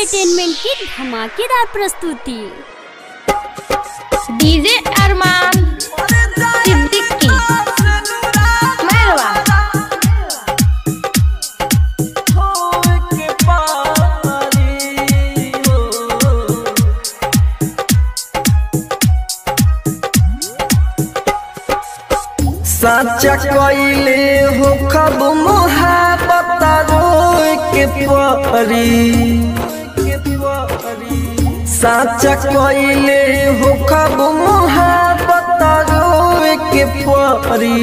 entertainment की धमाकेदार प्रस्तुति डीजे अरमान सिद्दीकी मेहरबा साचा कइले हो खब मोहब्बत रोए के परी साचा कइले हो खब मोहब्बत रोए के परी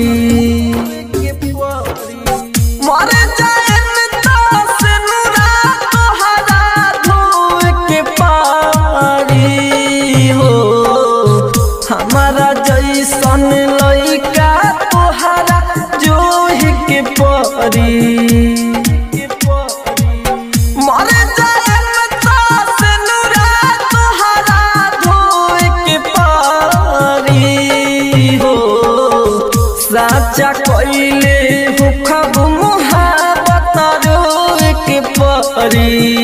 मर जाएन तास नुरा तोहरा धोए के पारी हो हमारा जैसन लइका तोहरा जोह के परी मर जाएन तास नुरा तोहरा धोए के पारी हो साचा कइले हो खब मुहाबत रोए के परी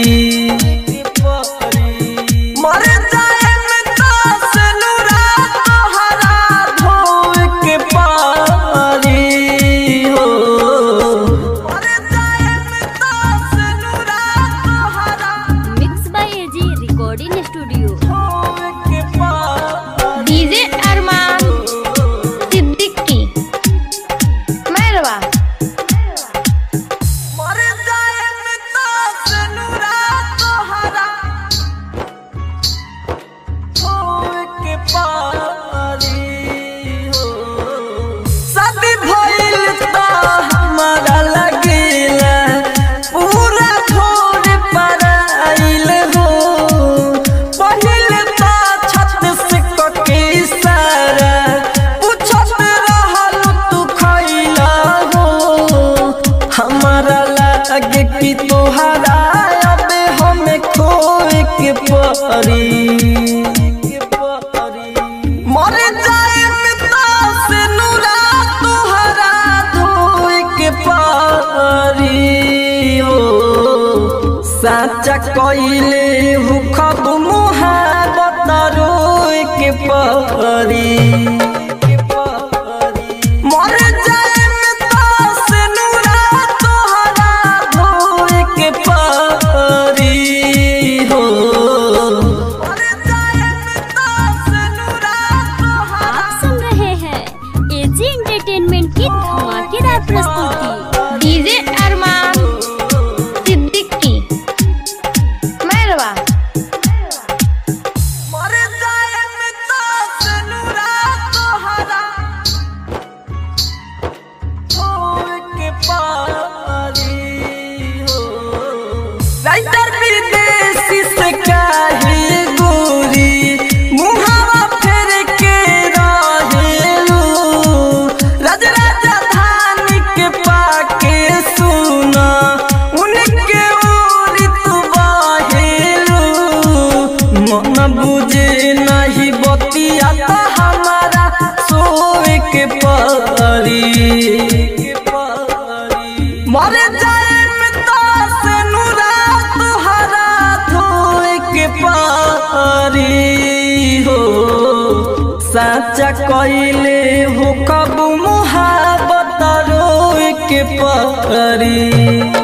मर जाएन तास नुरा तोहरा धोए के पारी हो मर जाएन तास नुरा तोहरा mix by AG recording studio धोए के पारी डीजे अरमान सिद्दीकी मेहरबा मर जाएन तास नुरा तोहरा होए के पारी हो शादी भइल त हमारा लगेला पूरा छोड़ पर आइल हो पहिल त छत से कके सारा पूछत रहल तू खइला हो हमारा लागे कि तोहरा अब हमें खोए के परी मर जाए तास नुरा तोहरा धोए के पारी हो साचा कइले हु खब मुहाबत रोए के परी मर जाएन तास नुरा तोहरा धोए के पारी हो मर जाएन तास नुरा तोहरा आप सुन रहे हैं एजी एंटरटेनमेंट की धमाकेदार प्रस्तुति डीजे अरमान सिद्दीकी मेहरबा मर जाएन तास नुरा तोहरा होए के पारी हो राइटर विदेशी से काहे गोरी मुहावा फेर के रहेलू राज राजधानी के पाके सुना उनके ओरी तू बाहेलू मन बुझे नहीं बतिया तो हमारा सोए के परी मर जाए तास नुरा तोहरा धोए के पारी हो साचा कइले हो कब मुहाबत रोए के परी